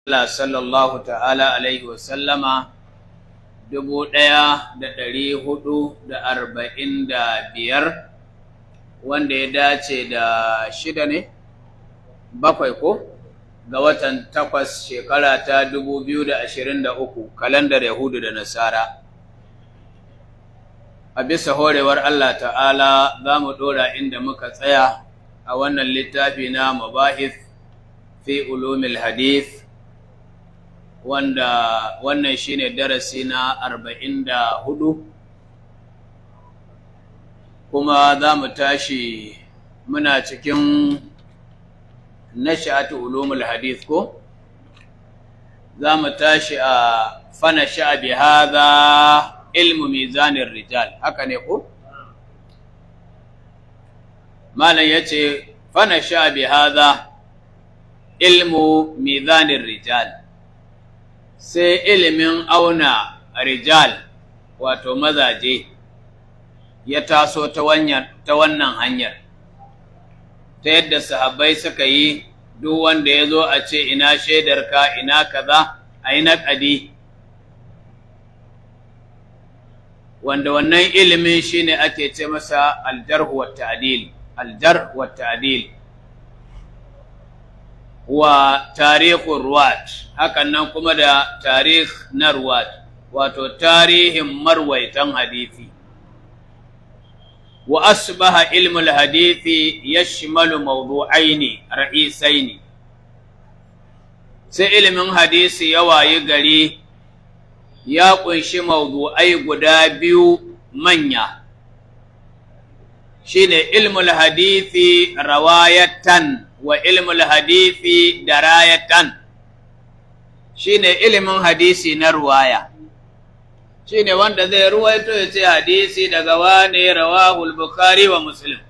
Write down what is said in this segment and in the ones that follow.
Allah sallallahu ta'ala alaihi wasallama dubu ɗaya da ɗari hudu da arba'in da biyar wanda ya dace da shida ne bakwai ko ga watan takwas shekara ta dubu biyu da ashirin da uku kalandar yahudu da nasara a bisa horewar Allah ta'ala za mu ɗora inda muka tsaya a wannan littafi na mabahith fi ulumil hadith wanda wannan shine darasi na arba'in da hudu kuma za mu tashi muna cikin nasha'atu ulumul hadith ko za mu tashi a fana sha'abi hadha ilmu mizanin rijal haka ne ko malam yace fana sha'abi hadha ilmu mizanin rijal sai ilimin auna rijal wato mazaje ya taso ta wannan hanyar ta yadda sahabbai suka yi duk wanda ya zo a ce ina shaidarka ina kaza a yi naƙadi wanda wannan ilimin shine ake ce masa aljarh wa ta'dil aljarh wa ta'dil wa tarihun ruwat hakan nan kuma da tarih na ruwat wato tarihin marwaitan hadithi wa asbaha ilmul hadithi yashmalu mawdu'aini ra'isaini sai ilimin hadisi ya wayi gari ya kunshi mawdu'ai guda biyu manya shine ilmul hadithi rawayatan wa ilmul hadithi darayatan shine ilimin hadisi na ruwaya shine wanda zai ruwaito ya ce hadisi daga wane rawahul bukhari wa muslim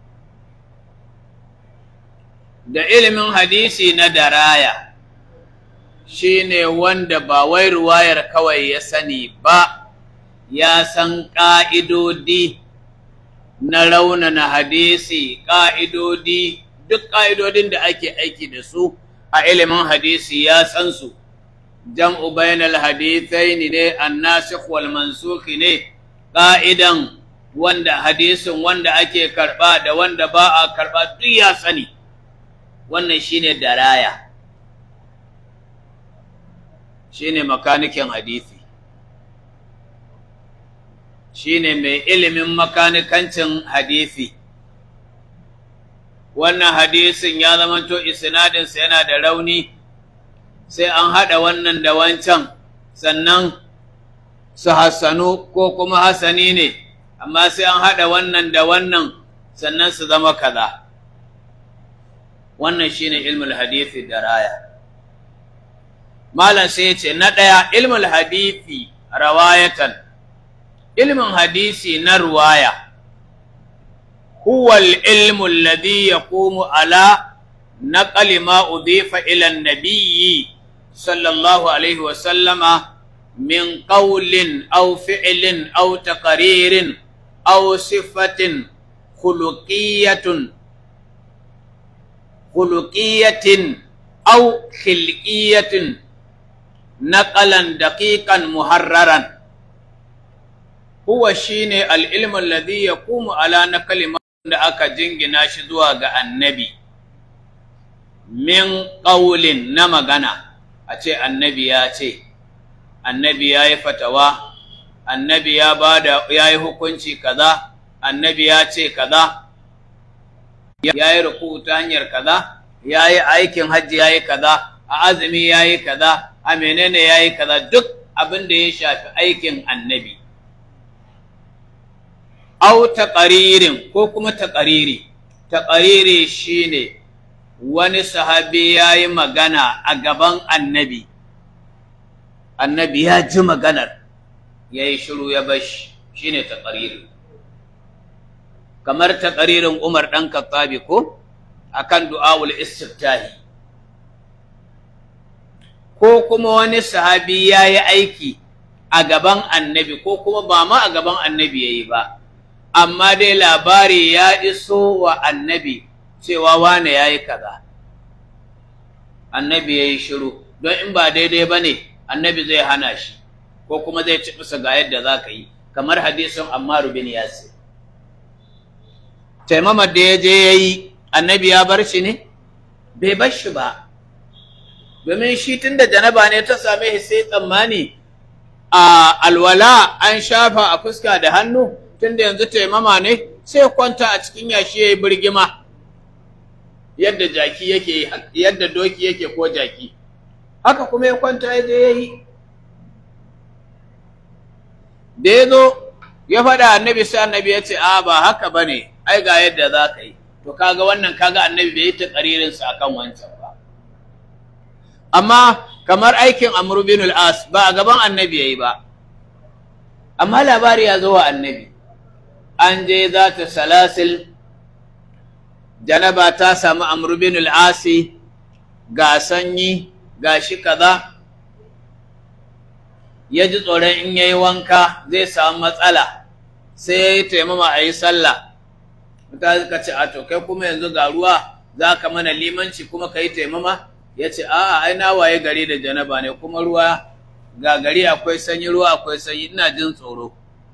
da ilimin hadisi na daraya shine wanda ba wai ruwayar kawai ya sani ba ya san ƙa'idodi na raunana hadisi ƙa'idodi duk ƙa'idodin da ake aiki da su a ilimin hadisi ya san su, jam'u bainal hadithai ne, annasikh wal mansukhi ne, ƙa'idan wanda hadisin wanda ake karɓa da wanda ba a karɓa duk ya sani, wannan shi ne daraya, shi ne makanikin hadisi. Shi ne mai ilimin makanikancin hadisi. wannan hadisin ya zamanto isnadinsa yana da rauni sai an haɗa wannan da wancan sannan su hassanu ko kuma hasani ne amma sai an haɗa wannan da wannan sannan su zama kaza wannan shine ilmul hadisi da raya malam sai ya ce na ɗaya ilmul hadisi rawayatan ilmin hadisi na ruwaya هو العلم الذي يقوم على نقل ما أضيف إلى النبي صلى الله عليه وسلم من قول أو فعل أو تقرير أو صفة خلقية خلقية أو خلقية نقلا دقيقا محررا هو شين العلم الذي يقوم على نقل da aka jingina shi zuwa ga annabi min ƙaulin na magana a ce annabi ya ce annabi ya yi fatawa annabi ya ba da ya yi hukunci kaza annabi ya ce kaza ya yi ruku ta hanyar kaza ya yi aikin hajji ya yi kaza a azumi ya yi kaza a menene ya yi kaza duk abin da ya shafi aikin annabi au taƙaririn ko kuma taƙariri taƙariri shine wani sahabi ya yi magana a gaban annabi annabi ya ji maganar ya yi shiru ya bashi shine taƙariri kamar taƙaririn umar ɗan kattabi ko akan du'awul istiftahi ko kuma wani sahabi ya yi aiki a gaban annabi ko kuma ba ma a gaban annabi ya yi ba amma dai labari ya iso wa annabi cewa wane ya yi kaza annabi ya yi shiru don in ba daidai ba ne annabi zai hana shi ko kuma zai ci bisa ga yadda za ka yi kamar hadisin ammaru bin yasir taimamar da ya je ya yi annabi ya bar shi ne bai bar shi ba domin shi tun da janaba ne ta same shi sai tsammani a alwala an shafa a fuska da hannu tun da yanzu taimama ne sai kwanta a cikin yashi ya yi birgima yadda jaki yake yadda doki yake ko jaki haka kuma ya kwanta ya je ya yi da ya zo ya faɗa annabi sai annabi ya ce a ba haka ba ne ai ga yadda za ka yi to kaga wannan kaga annabi bai yi ta ƙaririnsa a kan wancan ba amma kamar aikin amru bin al-as ba a gaban annabi ya yi ba amma labari ya zo wa annabi an je za ta salasil janaba ta samu amru bin al-asi ga sanyi ga shi kaza ya ji tsoron in yayi wanka zai samu matsala sai ya yi taimama a yi sallah mutane suka ce a to kai kuma yanzu ga ruwa za ka mana limanci kuma ka yi taimama ya ce a'a ai na waye gari da janaba ne kuma ruwa ga gari akwai sanyi ruwa akwai sanyi ina jin tsoro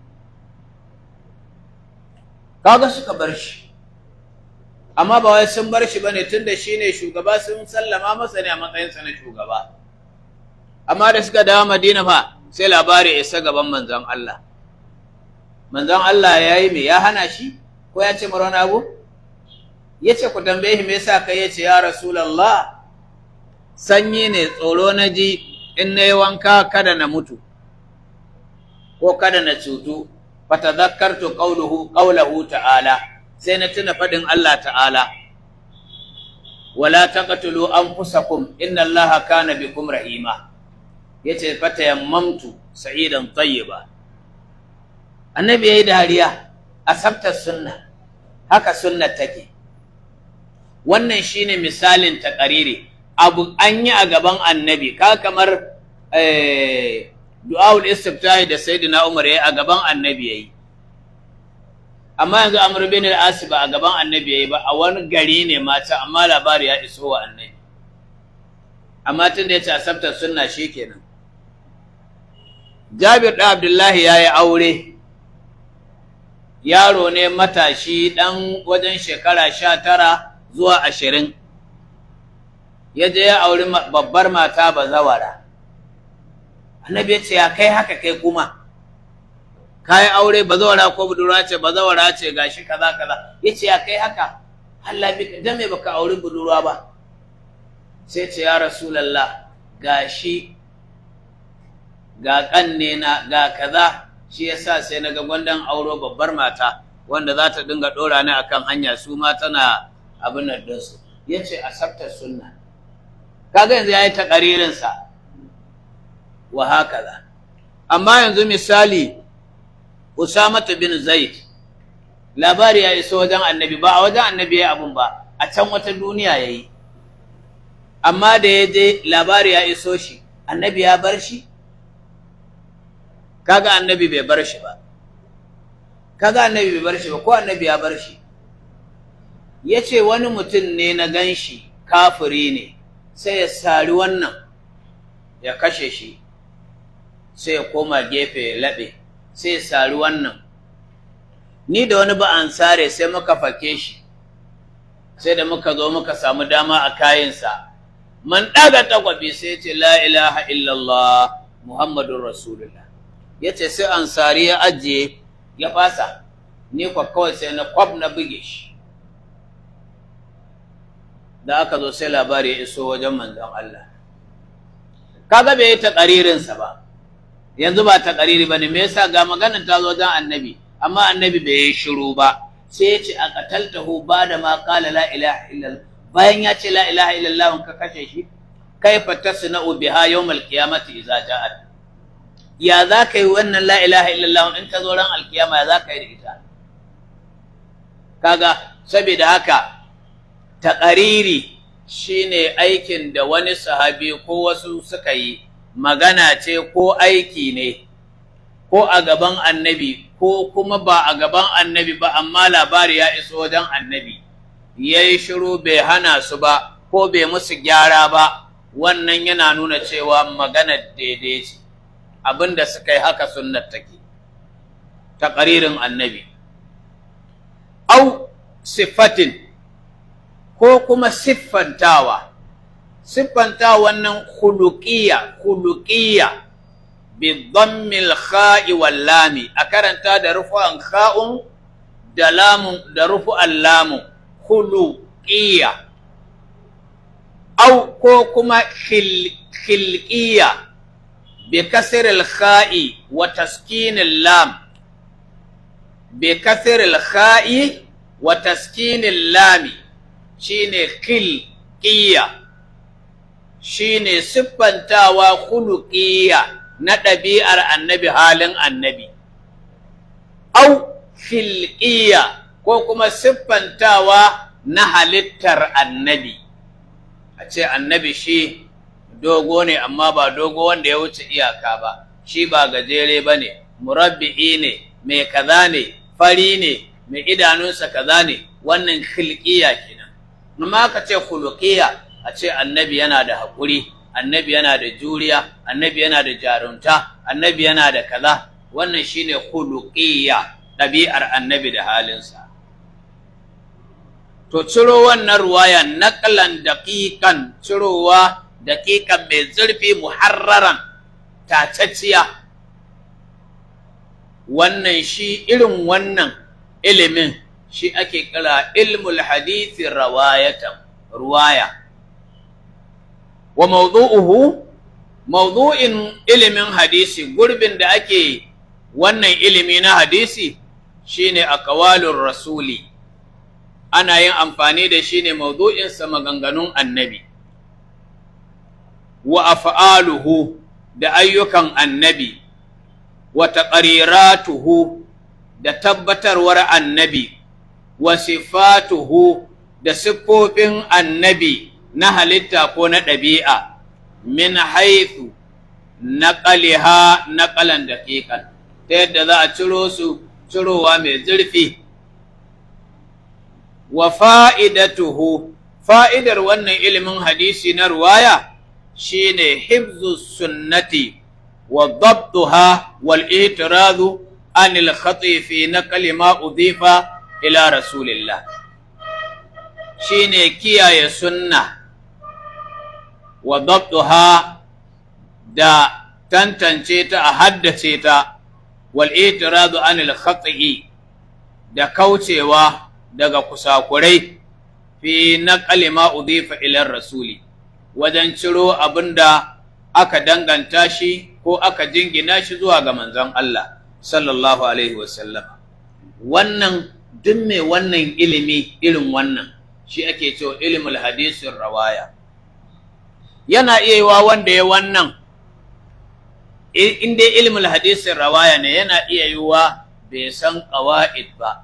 kaga suka bar shi amma ba wai sun bar shi bane tunda shine shugaba sun sallama masa ne a matsayinsa na shugaba amma da suka dawo Madina fa sai labari ya isa gaban manzon Allah manzon Allah ya yi me ya hana shi ko ya ce mara abu ya ce ku tambaye me yasa kai ya ce ya rasulullah sanyi ne tsoro na ji in na yi wanka kada na mutu ko kada na cutu fatadhakkartu qawluhu qawluhu ta'ala sai na tuna fadin Allah ta'ala wala taqtulu anfusakum inna Allaha kana bikum rahima yace fatayammamtu sa'idan tayyiba annabi yayi dariya asabta sunna haka sunna take wannan shine misalin taqariri abu an yi a gaban annabi ka kamar eh du'aul istiftahi da sayyidina Umar yayi a gaban annabi yayi amma yanzu Amr bin al-As ba a gaban annabi yayi ba a wani gari ne mata amma labari ya iso wa annabi amma tunda yace asabta sunna shikenan Jabir da Abdullahi yayi aure yaro ne matashi dan wajen shekara sha tara zuwa ashirin ya je ya auri babbar mata bazawara annabi ya ce ya kai haka kai kuma kayan aure bazawara ko budurwa ce bazawara ce gashi kaza kaza ya ce ya kai haka Allah bi dan me baka auri budurwa ba sai ce ya rasulullah gashi ga kanne na ga kaza shi yasa sai naga gwandan auro babbar mata wanda za ta dinga dora ni akan hanya su ma tana abin nan dinsu yace asabta sunna kaga yanzu yayi takaririn sa wa hakaza amma yanzu misali Usama bin Zaid labari ya iso wajen annabi ba a wajen annabi yayi abun ba a can wata duniya yayi amma da ya je labari ya iso shi annabi ya bar shi kaga annabi bai bar shi ba kaga annabi bai bar shi ba ko annabi ya bar shi yace wani mutum ne na ganshi kafiri ne sai ya sari wannan ya kashe shi sai ya koma gefe ya laɓe sai ya sari wannan ni da wani ba an sare sai muka fake shi sai da muka zo muka samu dama a kayansa man ɗaga takwabi sai ya ce la ilaha illallah muhammadun rasulullah ya ce sai ansari ya ajiye ya fasa ni kwa kawai sai na kwab na buge shi da aka zo sai labari ya iso wajen manzon Allah kaga bai yi taƙaririnsa ba yanzu ba taƙariri ba ne me yasa ga maganar ta zo wajen annabi amma annabi bai yi shiru ba sai ya ce a qataltahu ba da ma qala la ilaha illallah bayan ya ce la ilaha illallah ka kashe shi kaifa tasna'u biha yawmal qiyamati idza ja'at ya za ka yi wannan la ilaha illallah in ta zo ran alkiyama ya za ka yi da ita kaga saboda haka taƙariri shine aikin da wani sahabi ko wasu suka yi magana ce ko aiki ne ko a gaban annabi ko kuma ba a gaban annabi ba amma labari ya iso wajen annabi ya yi shiru bai hana su ba ko bai musu gyara ba wannan yana nuna cewa maganar daidai ce abinda suka yi haka sunnar take taqririn annabi au sifatin ko kuma siffantawa siffanta wannan khuluqiyya khuluqiyya bi dhammil kha'i wal lami a karanta da rufu'an kha'un da lamun da rufu'an lamun khuluqiyya au ko kuma khilqiyya bi kasr al kha'i wa taskin al lam bi kasr al kha'i wa taskin al lami shine khilqiyya shine siffantawa khuluqiyya na ɗabi'ar annabi halin annabi au khilqiyya ko kuma siffantawa na halittar annabi a ce annabi shi dogo ne amma ba dogo wanda ya wuce iyaka ba shi ba gajere ba ne murabbi'i ne mai kaza ne fari ne mai idanunsa kaza ne wannan khilqiyya kenan amma ka ce khuluqiyya a ce annabi yana da haƙuri annabi yana da juriya annabi yana da jarumta annabi yana da kaza wannan shine khuluqiyya ɗabi'ar annabi da halinsa to ciro wannan ruwaya naqlan daqiqan cirowa daqiqan mai zurfi muharraran tacacciya wannan shi irin wannan ilimin shi ake kira ilmul hadisi rawayatan ruwaya wa mawdu'uhu mawdu'in ilimin hadisi gurbin da ake wannan ilimi na hadisi shine aqwalur rasuli ana yin amfani da shi ne mawdu'in sa maganganun annabi wa af'aluhu da ayyukan annabi wa taqriratuhu da tabbatarwar annabi wa sifatuhu da siffofin annabi na halitta ko na ɗabi'a min haithu naƙaliha naƙalan daƙiƙan ta yadda za a ciro su cirowa mai zurfi wa fa'idatuhu fa'idar wannan ilimin hadisi na ruwaya shine hibzu sunnati wa dabtuha wal itirazu anil khati fi naqli ma udhifa ila rasulillah shine kiyaye sunna wa dabtuha da tantance ta a haddace ta wal itiradu anil khati'i da kaucewa daga kusakurai fi naqali ma udhifa ila rasuli wajen ciro abinda aka danganta shi ko aka jingina shi zuwa ga manzon Allah sallallahu alaihi wasallam wannan duk mai wannan ilimi irin wannan shi ake cewa ilimul hadisin rawaya yana iya yiwa wanda ya wannan in dai ilmul hadisin rawaya ne yana iya yiwa bai san qawaid ba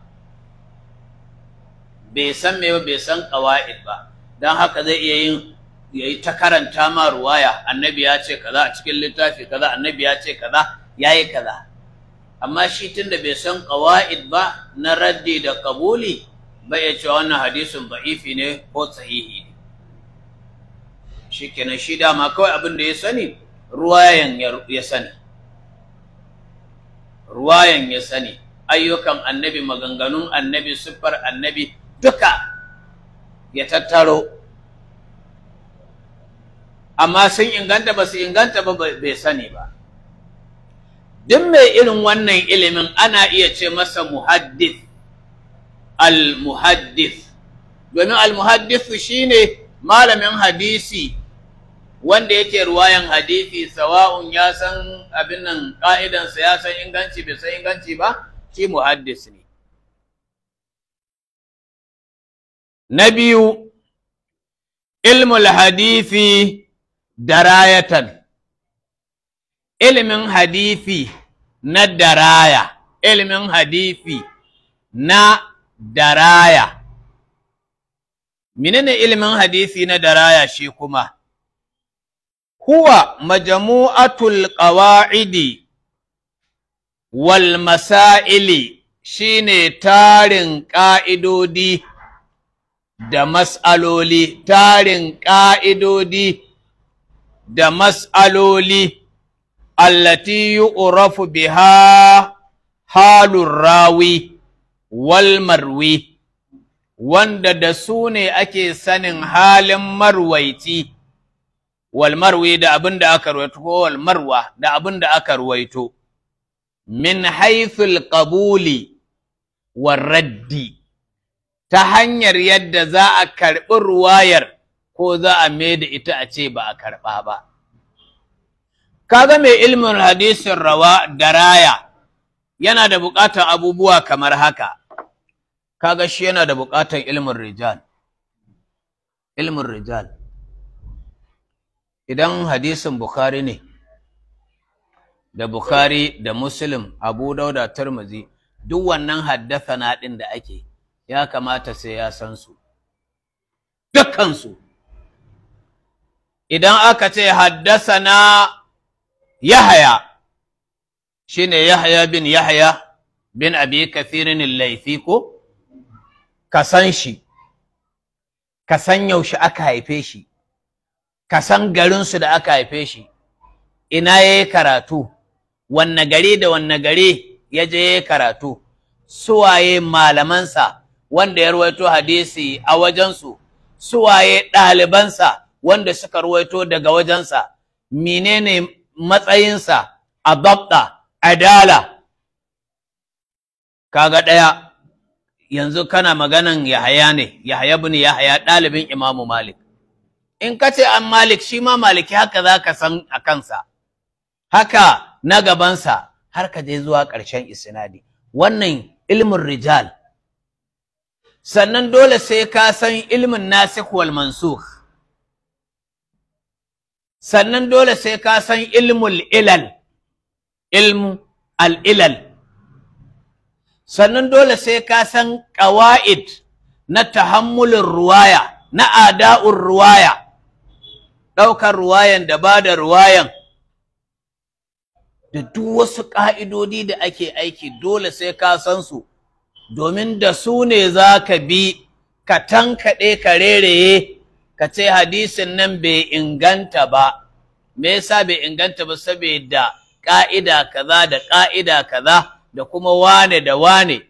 bai san me bai san qawaid ba dan haka zai iya yin yayi ta karanta ma ruwaya annabi ya ce kaza a cikin littafi kaza annabi ya ce kaza yayi kaza amma shi tunda bai san qawaid ba na raddi da qabuli bai ya ce wannan hadisin da'ifi ne ko sahihi ne shikenan shi dama kawai abin da ya sani ruwayan ya sani ruwayan ya sani ayyukan annabi maganganun annabi siffar annabi duka ya tattaro amma sun inganta ba su inganta ba bai sani ba duk mai irin wannan ilimin ana iya ce masa muhaddith al-muhaddith domin al-muhaddith shine malamin hadisi wanda yake ruwayan hadisi sawa'un ya san abin nan ka'idansa ya san inganci bai san inganci ba shi muhaddis ne na biyu ilmul hadisi darayatan ilimin hadisi na daraya ilimin hadisi na daraya menene ilimin hadisi na daraya shi kuma huwa majmu'atul qawa'idi wal masaili shine tarin ƙa'idodi da mas'aloli tarin ƙa'idodi da mas'aloli allati yu'rafu biha halur rawi wal marwi wanda da su ne ake sanin halin marwaiti wal marwi da abin da aka ruwaito ko wal marwa da abin da aka ruwaito min haythul qabuli war raddi ta hanyar yadda za a karɓi ruwayar ko za a da ita a ce ba a karɓa ba kaga mai ilmin hadisin rawa da raya yana da buƙatar abubuwa kamar haka kaga shi yana da buƙatar ilmin rijal ilmin rijal idan hadisin bukhari ne da bukhari da muslim abu dauda turmuzi duk wannan haddasa ɗin da ake ya kamata sai ya san su dukkansu idan aka ce haddasa na yahaya shine yahaya bin yahaya bin abi kathirin laifi ko ka san shi ka san yaushe aka haife shi ka san garinsu da aka haife shi ina ya yi karatu wanne gari da wanne gari ya je ya yi karatu suwaye malamansa wanda ya ruwaito hadisi a wajensu suwaye ɗalibansa wanda suka ruwaito daga wajensa menene matsayinsa a babda adala kaga ɗaya yanzu kana maganan yahaya ne yahaya bin yahaya ɗalibin imamu malik in ka ce an malik shi ma maliki haka za ka san a kansa haka na gabansa har ka je zuwa ƙarshen isnadi wannan ilmin rijal sannan dole sai ka san ilmin nasikh wal mansukh sannan dole sai ka san ilmul ilal ilmu al ilal sannan dole sai ka san qawaid na tahammulin ruwaya na ada'ur ruwaya ɗaukar ruwayan da ba da ruwayan da duk wasu ƙa'idodi da ake aiki dole sai ka san su domin da su ne za ka bi ka tankaɗe ka rereye ka ce hadisin nan bai inganta ba me yasa bai inganta ba saboda ƙa'ida kaza da ƙa'ida kaza da kuma wane da wane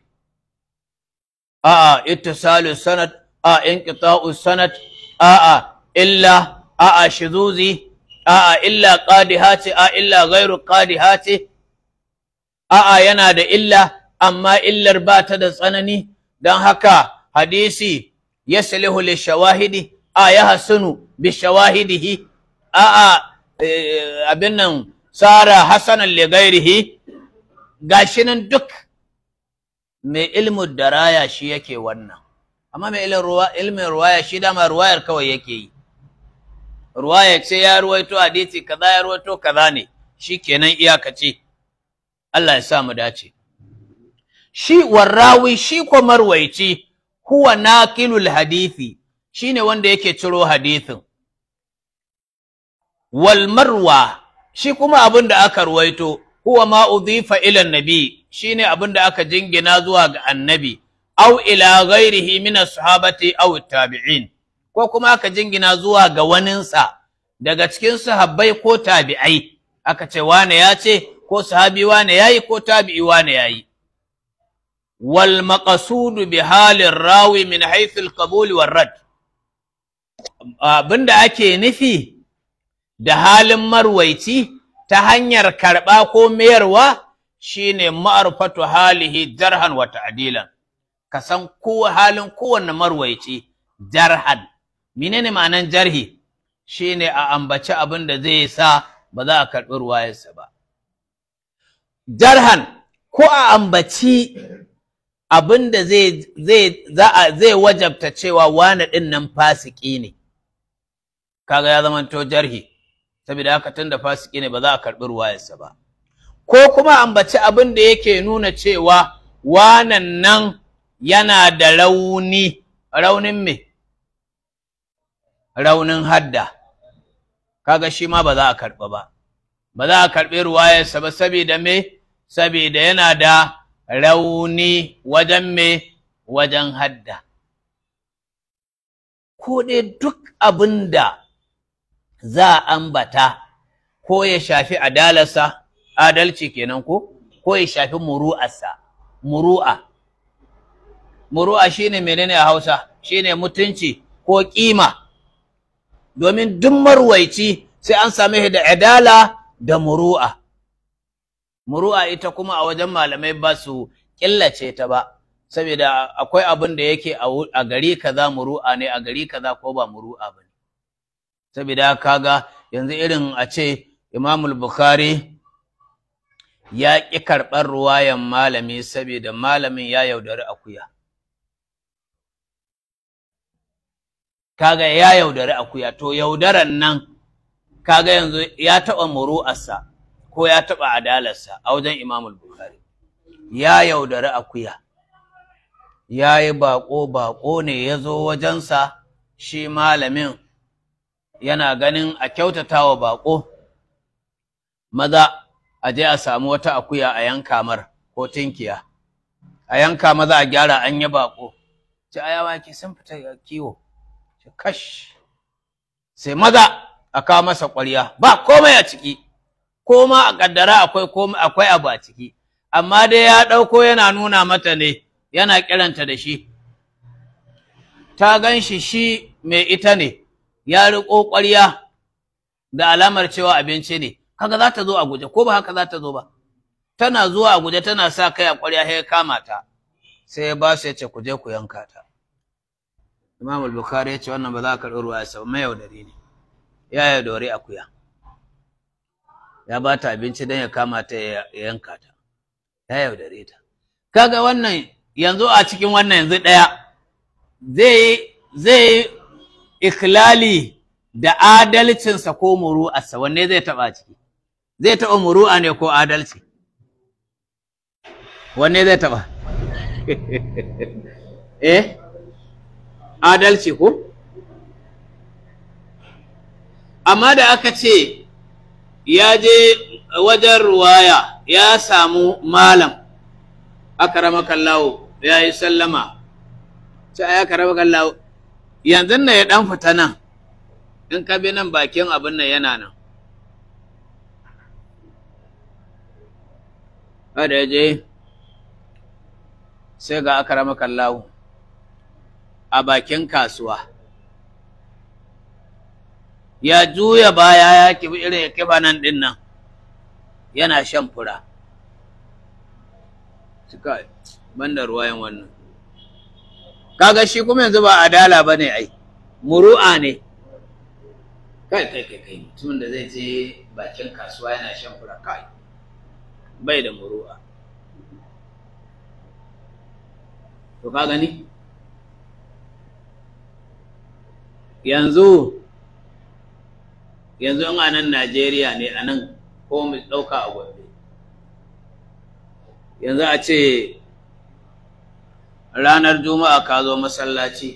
a'a ittisalu sanad a inqita'u sanad a'a illa a'a shizuzi a'a illa qadihati a illa ghairu qadihati a'a yana da illa amma illar ba ta da tsanani don haka hadisi yaslihu li shawahidi a ya hasunu bi shawahidihi a'a abin nan sara hasanan li ghairihi gashi nan duk mai ilmu daraya shi yake wannan amma mai ilmin ruwaya shi dama ruwayar kawai yake yi ruwaya ce ya ruwaito hadisi kaza ya ruwaito kaza ne shikenan iyakace Allah ya sa mu dace shi warrawi shi ko marwaici huwa naqilul hadisi shine wanda yake ciro hadisin wal marwa shi kuma abin da aka ruwaito huwa ma udhifa ila nabi shine abin da aka jingina zuwa ga annabi aw ila ghairihi min as-sahabati aw tabi'in ko kuma aka jingina zuwa ga waninsa daga cikin sahabbai ko tabi'ai aka ce wane ya ce ko sahabi wane yayi ko tabi'i wane yayi wal maqsudu bi halin rawi min haythu al-qabul war rad abinda ake nufi da halin marwaici ta hanyar karɓa ko mayarwa shine ma'arfatu halihi jarhan wa ta'dilan ka san ko halin kowanne marwaici jarhan menene ma'anan jarhi shine a ambaci abin da zai sa ba za a karɓi ruwayarsa ba jarhan ko a ambaci abin da zai zai zai wajabta cewa wani ɗin nan fasiki ne kaga ya zama to jarhi saboda haka tunda fasiki ne ba za a karɓi ruwayarsa ba ko kuma ambaci abin da yake nuna cewa wanan nan yana da rauni raunin me raunin hadda kaga shi ma ba za a karɓa ba ba za a karɓi ruwayarsa ba saboda me saboda yana da rauni wajen me wajen hadda ko dai duk abin da za a ambata ko ya shafi adalarsa adalci kenan ko ko ya shafi muru'arsa muru'a muru'a shine menene a Hausa shine mutunci ko kima domin duk marwaici sai an same shi da adala da muru'a muru'a ita kuma a wajen malamai ba su killace ta ba saboda akwai abin da yake a gari kaza muru'a ne a gari kaza ko ba muru'a ba ne saboda kaga yanzu irin a ce imamul bukhari ya ƙi karɓar ruwayan malami saboda malamin ya yaudari akuya kaga ya yaudari akuya to yaudaran nan kaga yanzu ya taɓa muru'arsa ko ya taɓa adalarsa a wajen imamul bukhari ya yaudari akuya ya yi baƙo-baƙo ne ya zo wajensa shi malamin yana ganin a kyautata wa baƙo maza a je a samu wata akuya a yanka mar ko tinkiya a yanka maza a gyara an yi baƙo ci ayawa ki sun fita kiwo kash sai maza a kawo masa ƙwarya ba komai a ciki ko ma a ƙaddara akwai akwai abu a ciki amma dai ya ɗauko yana nuna mata ne yana kiranta da shi ta gan shi shi mai ita ne ya riƙo ƙwarya da alamar cewa abinci ne kaga za ta zo a guje ko ba haka za ta zo ba tana zuwa a guje tana sa kai a ƙwarya sai ya kama ta sai ya ba su ya ce ku je ku yanka ta Imam al-Bukhari ya ce wannan ba za ka karɓi ruwa ya mai yaudare ne ya yaudare akuya ya ba ta abinci don ya kama ta ya yanka ta ya yaudare ta kaga wannan yanzu a cikin wannan yanzu ɗaya zai zai ikilali da adalcinsa ko muru'arsa wanne zai taɓa ciki zai taɓa muru'a ne ko adalci wanne zai taɓa eh adalci ko amma da aka ce ya je wajen ruwaya ya samu malam akarama kallawo ya yi sallama sai ya karama kallawo yanzu na ya dan fita nan in ka bi nan bakin abin nan yana nan kada ya je sai ga akarama kallawo a bakin kasuwa ya juya baya ya kibi irin ya kiba nan din nan yana shan fura suka banda ruwayan wannan kaga shi kuma yanzu ba adala ba ne ai muru'a ne kai kai kai kai mutumin da zai je bakin kasuwa yana shan fura kai bai da muru'a to ka gani yanzu yanzu in a nan Najeriya ne a nan ko mu ɗauka a Gombe yanzu a ce ranar juma'a ka zo masallaci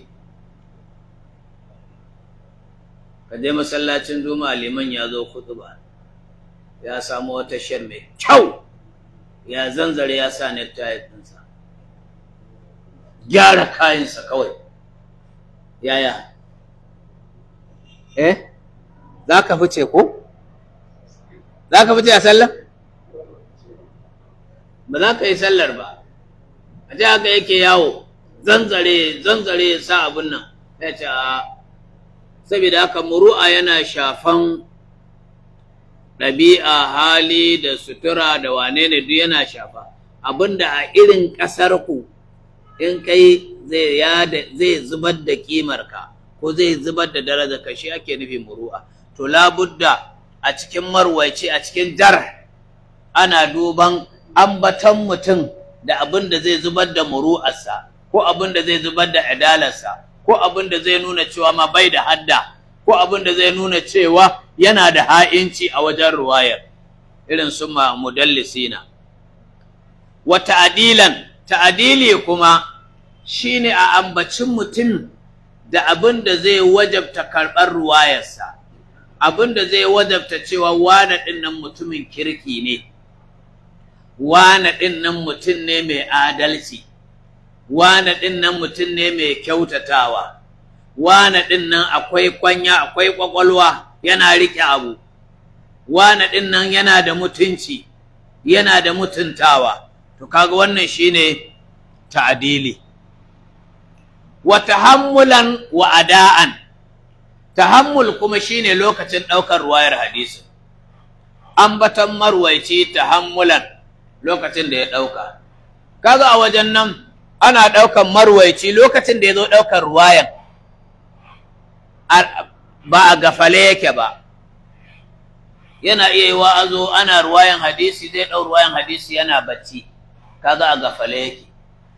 ka je masallacin juma'a liman ya zo ba ya samu wata shan mai kyau ya zanzare ya sa necktie ɗinsa gyara kayansa kawai yaya eh za ka fice ko za ka fice a sallah ba za ka yi sallar ba a ji haka yake yawo zanzare zanzare sa abin nan ya ce a saboda haka muru'a yana shafan ɗabi'a hali da sutura da wane ne duk yana shafa abinda a irin ƙasar ku in kai zai zubar da ƙimarka ko zai zubar da daraja ka shi ake nufi muru'a to labudda a cikin marwaci a cikin jar ana duban ambatan mutum da abin da zai zubar da muru'arsa ko abin da zai zubar da adalarsa ko abin da zai nuna cewa ma bai da hadda ko abin da zai nuna cewa yana da ha'inci a wajen ruwayar irin su ma mudallisina wa ta'dilan ta'dili kuma shine a ambacin mutum da abin da zai wajabta karɓar ruwayarsa abin da zai wajabta cewa wane ɗin nan mutumin kirki ne wane ɗin nan mutum ne mai adalci wane ɗin nan mutum ne mai kyautatawa wane ɗin nan akwai kwanya akwai ƙwaƙwalwa yana riƙe abu wane ɗin nan yana da mutunci yana da mutuntawa to kaga wannan shine ta'adili wa tahammulan wa ada'an tahammul kuma shine lokacin ɗaukar ruwayar hadisi ambatan marwaici tahammulan lokacin da ya ɗauka kaga a wajen nan ana ɗaukan marwaici lokacin da ya zo ɗaukar ruwayan ba a gafale yake ba yana iya yi wa'azo ana ruwayan hadisi zai ɗau ruwayan hadisi yana bacci kaga a gafale yake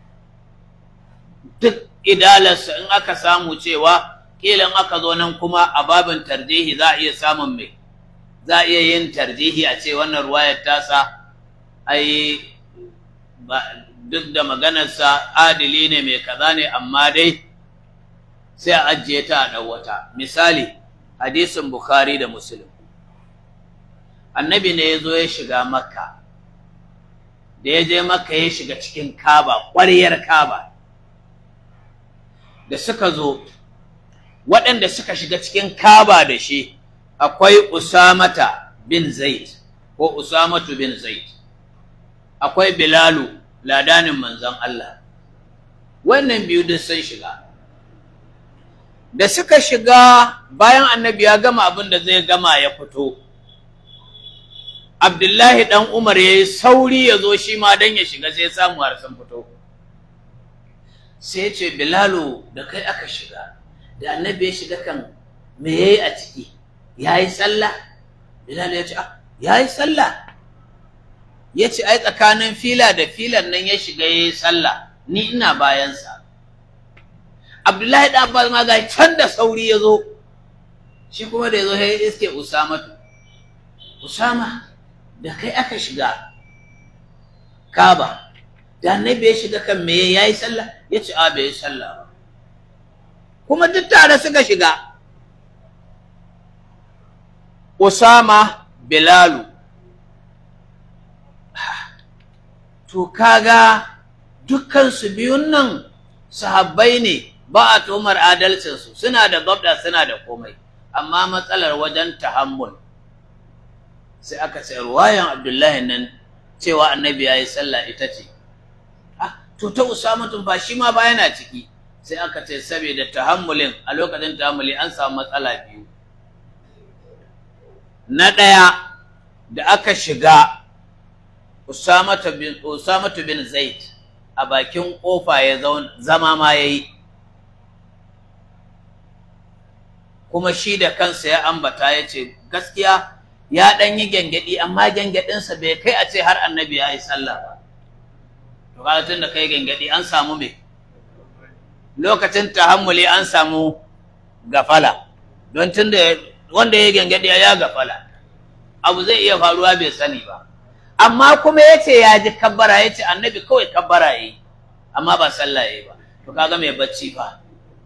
duk idalarsa in aka samu cewa kila in aka zo nan kuma a babin tarjihi za a iya samun mai za a iya yin tarjihi a ce wannan ruwayar tasa ai duk da maganarsa adili ne mai kaza ne amma dai sai a ajiye ta a ɗauwata misali hadisin bukhari da muslim annabi ne ya zo ya shiga makka da ya je makka ya shiga cikin kaba ƙwaryar kaba da suka zo waɗanda suka shiga cikin kaba da shi akwai usamata bin zaid ko usamatu bin zaid akwai bilalu ladanin manzon Allah wannan biyu duk sun shiga da suka shiga bayan annabi ya gama abin da zai gama ya fito abdullahi dan umar ya yi sauri ya zo shi ma don ya shiga sai samu har sun fito sai ce bilalu da kai aka shiga da annabi ya shiga kan me ya yi a ciki ya yi sallah bilalu ya ce ya yi sallah ya ce ai tsakanin fila da filan nan ya shiga ya yi sallah ni ina bayansa abdullahi da abbas ma ga can da sauri ya zo shi kuma da ya zo ya iske usamatu usama da kai aka shiga kaba da annabi ya shiga kan me ya yi sallah ya ce a bai yi sallah ba kuma duk tare suka shiga usama bilalu to kaga dukkansu biyun nan sahabbai ne ba a tomar adalcinsu suna da gabda suna da komai amma matsalar wajen tahammul sai aka sai ruwayan abdullahi nan cewa annabi ya yi sallah ita ce ah to ta usamatun ba shi ma ba yana ciki sai aka ce saboda tahammulin a lokacin tahammuli an samu matsala biyu na ɗaya da aka shiga Usamatu bin, Usamatu bin Zaid a bakin ƙofa ya zama ma ya yi, kuma shi da kansa ya ambata ya ce, gaskiya ya ɗan yi gyangyaɗi, amma gyangyaɗinsa bai kai a ce har annabi ya yi sallah ba. To, kaga tun da kai gyangyaɗi an samu me? Lokacin tahammuli an samu gafala, don tun da wanda ya yi gyangyaɗi ya gafala, abu zai iya faruwa bai sani ba. amma kuma ya ce ya ji kabbara ya ce annabi kawai kabbara ya yi amma ba sallah ya yi ba to kaga mai bacci fa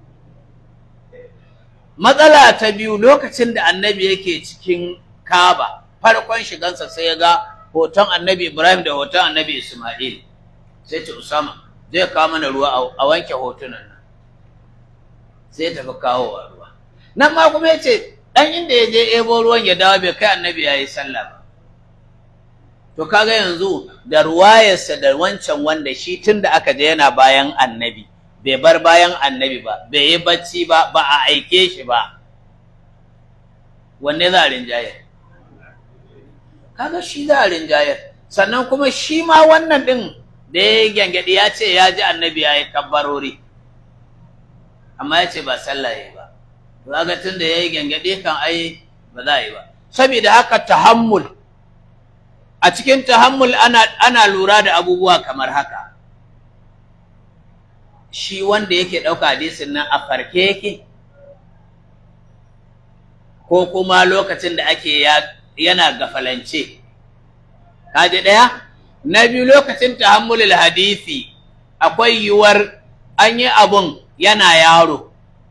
matsala ta biyu lokacin da annabi yake cikin kaba farkon shigansa sai ya ga hoton annabi ibrahim da hoton annabi isma'il sai ce usama zai kawo mana ruwa a wanke hotunan nan sai ya tafi kawo ruwa nan ma kuma ya ce ɗan inda ya je ebo ruwan ya dawo bai kai annabi ya yi sallah ba To kaga yanzu da ruwayarsa da wancan wanda shi tun da aka je yana bayan annabi, bai bar bayan annabi ba, bai yi bacci ba, ba a aike shi ba. Wanne za a rinjayar? Kaga shi za a rinjayar. Sannan kuma shi ma wannan ɗin da ya yi gyangyaɗi ya ce ya ji annabi ya yi kabbarori. Amma ya ce ba sallah ya yi ba. Kaga tun da ya yi gyangyaɗi kan ai ba za a yi ba. Saboda haka tahammul. a cikin tahammul ana, ana lura da abubuwa kamar haka shi wanda yake ɗauka hadisin nan a farke yake ko kuma lokacin da ake yana gafalance kaji ɗaya na biyu lokacin tahammulul hadisi akwai yiwuwar an yi abun yana yaro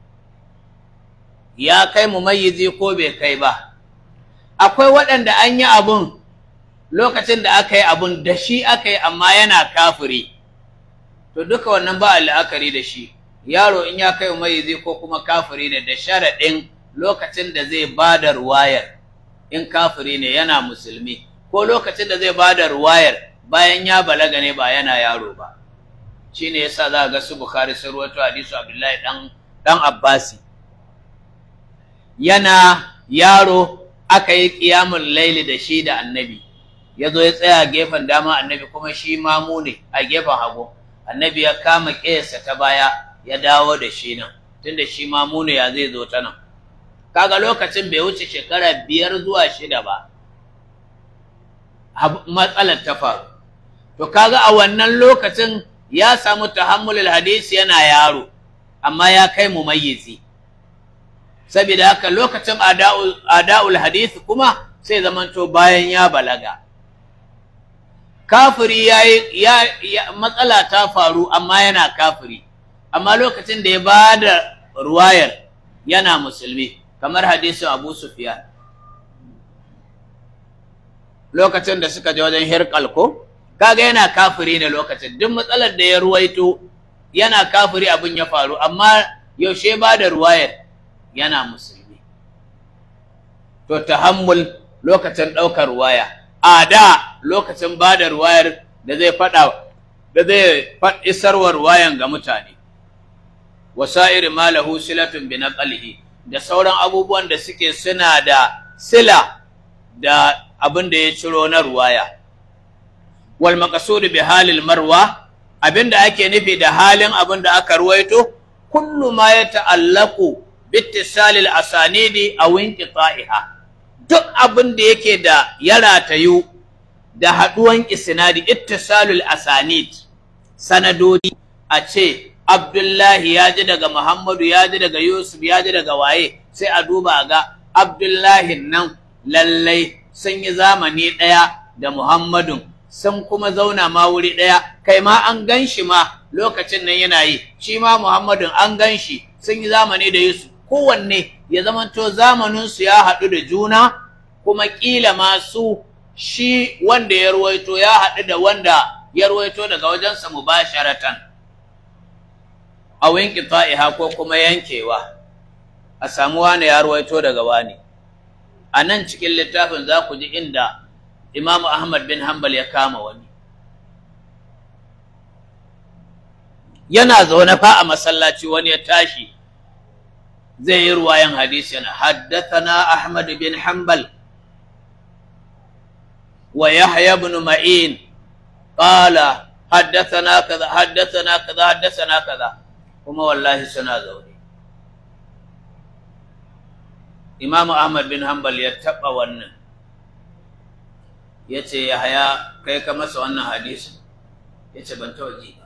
ya kai mu mayizi ko bai kai ba akwai waɗanda an yi abun lokacin da aka yi abun da shi aka yi amma yana kafiri to duka wannan ba la'akari da shi yaro in ya kai mai zai ko kuma kafiri ne da sharaɗin lokacin da zai ba da ruwayar in kafiri ne yana musulmi ko lokacin da zai ba da ruwayar bayan ya balaga ne ba yana yaro ba shi ne yasa za ga su bukhari sun ruwato hadisu abdullahi dan dan abbasi yana yaro aka yi ƙiyamun laili da shi da annabi ya zo ya tsaya gefen dama annabi kuma shi mamu ne a gefen hagu annabi ya kama ƙesa ta baya ya dawo da shi nan tunda shi mamu ne ya zai zo ta nan kaga lokacin bai wuce shekara biyar zuwa shida ba matsalar ta faru to kaga a wannan lokacin ya samu tahammulul hadisi yana yaro amma ya kai mumayyizi saboda haka lokacin ada'ul hadisi kuma sai zamanto bayan ya balaga kafiri ya, ya, matsala ta faru amma yana kafiri amma lokacin da ya ba da ruwayar yana musulmi kamar hadisin abu sufyan lokacin da suka je wajen hirkal ko kaga yana kafiri ne lokacin duk matsalar da ya ruwaito yana kafiri abin ya faru amma yaushe ba da ruwayar yana musulmi to tahammul lokacin ɗaukar ruwaya a da lokacin ba da ruwayar da zai faɗa da zai isarwa ruwayan ga mutane wasa'ir ma lahu silatun bi naqlihi da sauran abubuwan da suke suna da sila da abin da ya ciro na ruwaya wal maqsud bi halil marwa abinda ake nufi da halin abin da aka ruwaito kullu ma ya ta'allaqu bittisalil asanidi aw inqita'iha duk abin da yake da ya ratayu da haduwan isnadi ittisalul asanid sanadodi a ce Abdullahi ya ji daga Muhammadu ya ji daga Yusuf ya ji daga waye sai a duba ga Abdullahi nan lallai sun yi zamani ɗaya da Muhammadun sun kuma zauna ma wuri ɗaya kai ma an gan shi ma lokacin nan yana yi shi ma Muhammadun an gan shi sun yi zamani da Yusuf kowanne ya zamanto zamaninsu ya haɗu da juna kuma ƙila ma su shi wanda ya ruwaito ya haɗu da wanda ya ruwaito daga wajensa mubasharatan a winki ta'iha ko kuma yankewa a samu wani ya ruwaito daga wani a nan cikin littafin za ku ji inda imamu ahmad bin hanbal ya kama wani yana zaune fa a masallaci wani ya tashi zai yi ruwayan hadisi yana haddathana ahmad bin hanbal wa yahya ibn ma'in qala haddathana kaza haddathana kaza haddathana kaza kuma wallahi suna zaune Imam Ahmad bin Hanbal ya taɓa wannan ya ce Yahaya kai ka masa wannan hadisin ya ce ban taɓa ji ba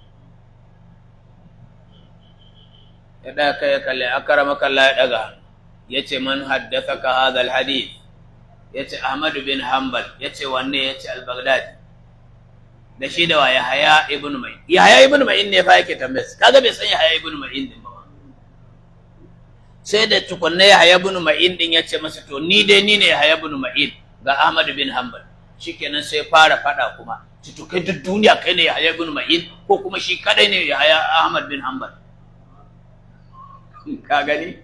ya ɗaga kai ya kalli akarama kalla ya ɗaga ya ce man haddasa ka hadal hadith ya ce Ahmad bin Hanbal ya ce wanne ya ce al-Baghdadi da shi da wa Yahaya ibn Ma'in Yahaya ibn Ma'in ne fa yake tambayar kaga bai san Yahaya ibn Ma'in din ba sai da tukunna Yahaya ibn Ma'in din ya ce masa to ni dai ni ne Yahaya ibn Ma'in ga Ahmad bin Hanbal shikenan sai fara fada kuma ci to kai duk duniya kai ne Yahaya ibn Ma'in ko kuma shi kadai ne Yahaya Ahmad bin Hanbal ka gani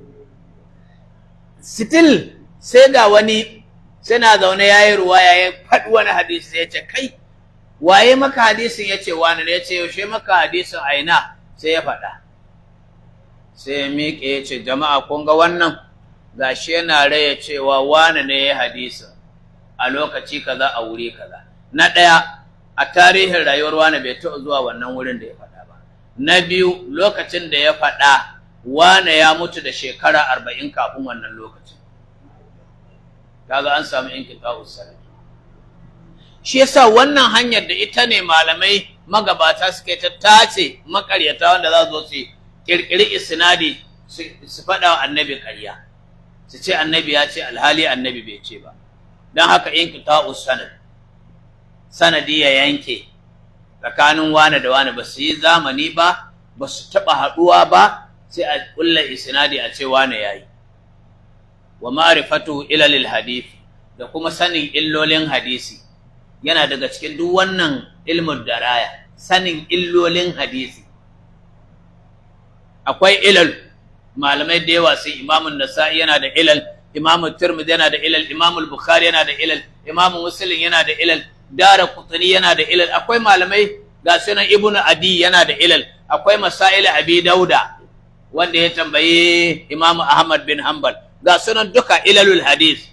still sai ga wani suna zaune yayi ruwaya ya faɗi wani hadisi ya ce kai waye maka hadisin ya ce wani ya ce yaushe maka hadisin aina sai ya faɗa sai ya miƙe ya ce jama'a kun ga wannan gashi yana raya cewa wani ne ya hadisin a lokaci kaza a wuri kaza na ɗaya a tarihin rayuwar wani bai taɓa zuwa wannan wurin da ya faɗa ba na biyu lokacin da ya faɗa wane ya mutu da shekara arba'in kafin wannan lokacin kaga an samu inqita'us sanad shi yasa wannan hanyar da ita ne malamai magabata suke ta tace makaryata wanda za su su kirkiri isnadi su faɗa wa annabi ƙarya su ce annabi ya ce alhali annabi bai ce ba don haka inqita'us sanad sanadi ya yanke tsakanin wane da wane ba su yi zamani ba ba su taɓa haɗuwa ba sai a ƙulla isnadi a ce wane ya yi wa ma'rifatu ilalil hadith da kuma sanin illolin hadisi yana daga cikin duk wannan ilmin daraya sanin illolin hadisi akwai ilal malamai da yawa sun imamun nasa'i yana da ilal imamu tirmidhi yana da ilal imamu bukhari yana da ilal imamu muslim yana da ilal dara qutni yana da ilal akwai malamai ga sunan ibnu adi yana da ilal akwai masail abi dauda wanda ya tambayi imamu ahmad bin hanbal ga sunan duka ilalul hadith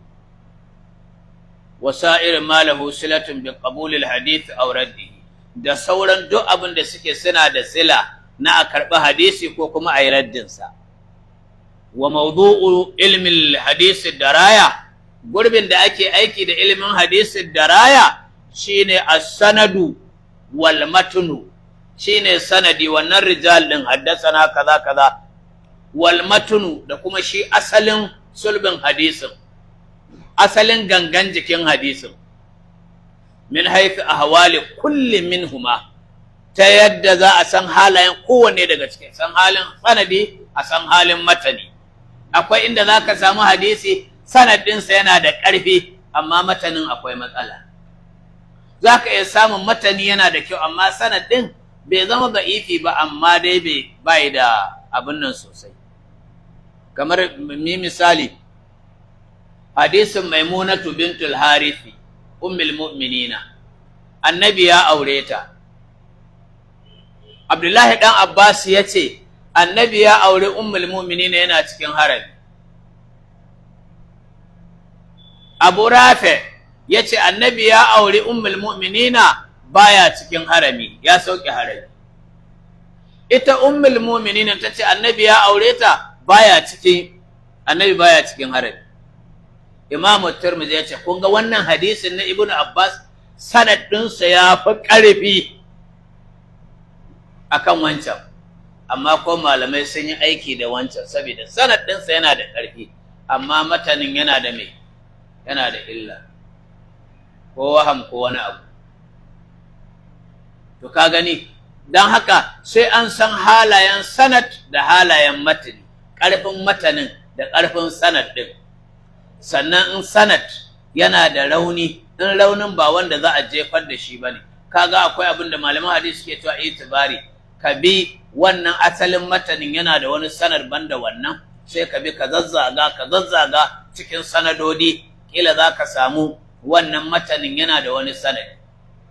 wasa'ir ma lahu silatun bi qabulil hadith aw raddihi da sauran duk abin da suke suna da sila na a karɓi hadisi ko kuma a yi raddinsa wa mawdu'u ilmin hadisi daraya gurbin da ake aiki da ilimin hadisi daraya shine as-sanadu wal matnu shine sanadi wannan rijal din haddasana kaza kaza wal matnu da kuma shi asalin sulbin hadisin asalin gangan jikin hadisin min haifi ahwali kulli minhuma ta yadda za a san halayen kowanne daga cikin san halin sanadi a san halin matani akwai inda za ka samu hadisi sanadinsa yana da ƙarfi amma matanin akwai matsala za ka iya samun matani yana da kyau amma sanadin bai zama ba'ifi ba amma dai bai da abin nan sosai kamar mi misali hadisin maimunatu bintul harithi ummul mu'minina annabi ya aure ta abdullahi dan abbas ya ce annabi ya aure ummul mu'minina yana cikin harami abu rafe ya ce annabi ya aure ummul mu'minina baya cikin harami ya sauke harami ita ummul mu'minina ta ce annabi ya aure ta baya cikin annabi baya cikin harami imamu turmizi ya ce kun ga wannan hadisin na ibnu abbas sanad ɗinsa ya fi ƙarfi akan wancan amma ko malamai sun yi aiki da wancan saboda sanad ɗinsa yana da ƙarfi amma matanin yana da mai yana da illa ko waham ko wani abu to ka gani don haka sai an san halayen sanad da halayen matani ƙarfin matanin da ƙarfin sanad ɗin sannan in sanad yana da rauni in raunin ba wanda za a jefar da shi bane kaga akwai abin da malaman hadisi suke cewa itibari ka bi wannan asalin matanin yana da wani sanar banda wannan sai ka bi ka zazzaga ka zazzaga cikin sanadodi kila za ka samu wannan matanin yana da wani sanadi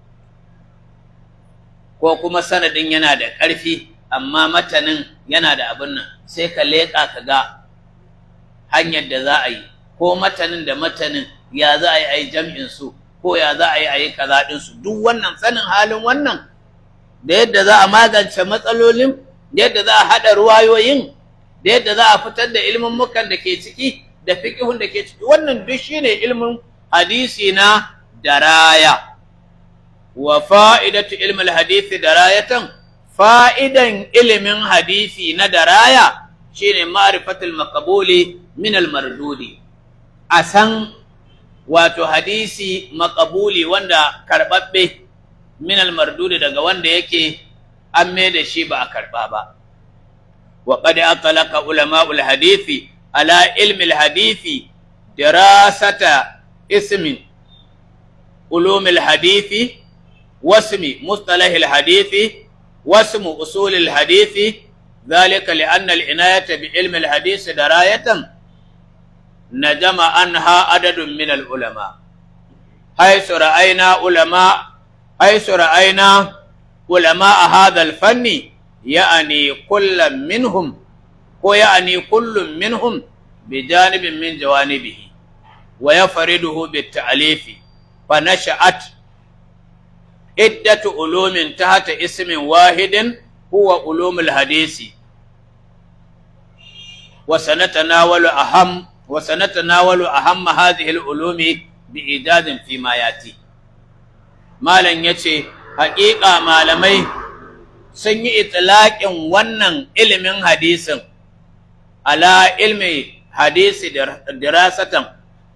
ko kuma sanadin yana da ƙarfi amma matanin yana da abin nan sai ka leƙa ka ga hanyar da za a yi ko matanin da matanin ya za a yi a yi jam'in su ko ya za a yi a yi kaza ɗinsu duk wannan sanin halin wannan da yadda za a magance matsalolin da yadda za a haɗa ruwayoyin da yadda za a fitar da ilimin mukan da ke ciki da fiƙihun da ke ciki wannan duk shine ilimin hadisi na daraya wa fa'idatu ilmin hadisi darayatan fa'idan ilimin hadisi na daraya shine ma'rifatul maqbuli min al-mardudi a san wato hadisi makabuli wanda karɓaɓɓe min almardudi daga wanda yake an da shi ba a karɓa ba wa qad atlaka ulama'ul hadisi ala ilmi alhadisi dirasata ismin ulumil hadisi wasmi mustalah alhadisi wasmu usul alhadisi ذلك لأن العناية بعلم الحديث دراية نجم عنها عدد من العلماء حيث رأينا علماء حيث رأينا علماء هذا الفن يعني كل منهم ويعني كل منهم بجانب من جوانبه ويفرده بالتعليف فنشأت عدة علوم تحت اسم واحد هو علوم الحديث وسنتناول أهم وسنتناول أهم هذه العلوم بإيجاز فيما يأتي مالا يتي حقيقة malamai sun yi itilaƙin wannan ilimin hadisin ala ilmi hadisi dirasatan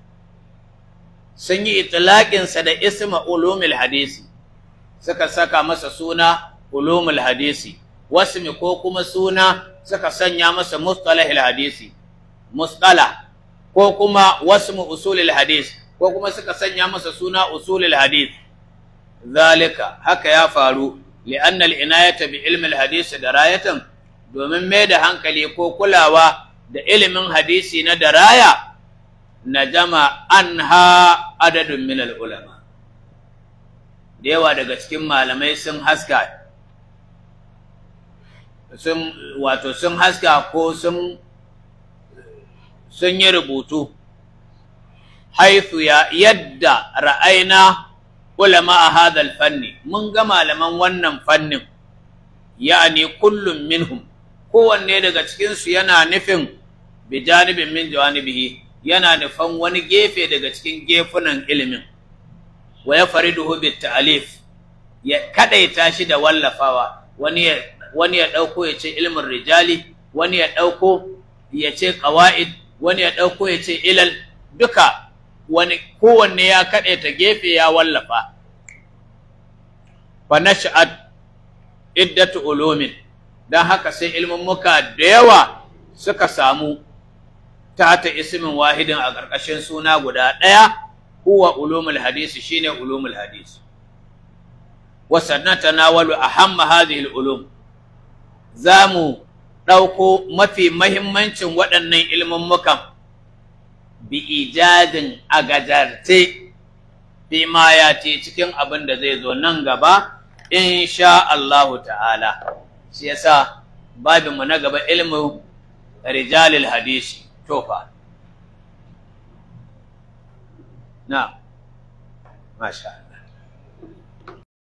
sun yi itilaƙinsa da isma ulumul hadisi suka saka masa suna ulumul hadisi wasmi ko kuma suna suka sanya masa mustalahil hadisi mustala ko kuma wasmu usulil hadis ko kuma suka sanya masa suna usulil hadis zalika haka ya faru li'anna al-inayata bi ilmi al-hadis darayatan domin mai da hankali ko kulawa da ilimin hadisi na daraya na jama an ha adadin minal ulama da yawa daga cikin malamai sun haska sun wato sun haska ko sun sun yi rubutu haithu ya yadda ra'aina ulama a hadal fanni mun ga malaman wannan fannin ya'ani kullum minhum kowanne daga cikinsu yana nufin bi janibin min jawanibihi yana nufan wani gefe daga cikin gefunan ilimin wa ya fariduhu bit ta'alif ya kadaita shi da wallafawa wani ya wani ya dauko ya ce ilmin rijali wani ya dauko ya ce qawaid wani ya dauko ya ce ilal duka wani kowanne ya kadaita gefe ya wallafa fa nash'at iddatu ulumin dan haka sai ilmin muka da yawa suka samu ta ta ismin wahidin a ƙarƙashin suna guda ɗaya huwa ulumul hadisi shine ulumul hadisi wa sannan tanawalu ahamma hadhihi ulum zamu ɗauko mafi mahimmancin waɗannan ilmin mukan bi ijadin a gajarte fi ma ya ce cikin abin da zai zo nan gaba insha Allahu ta'ala shi yasa babinmu na gaba ilmu rijalil hadisi tofa na masha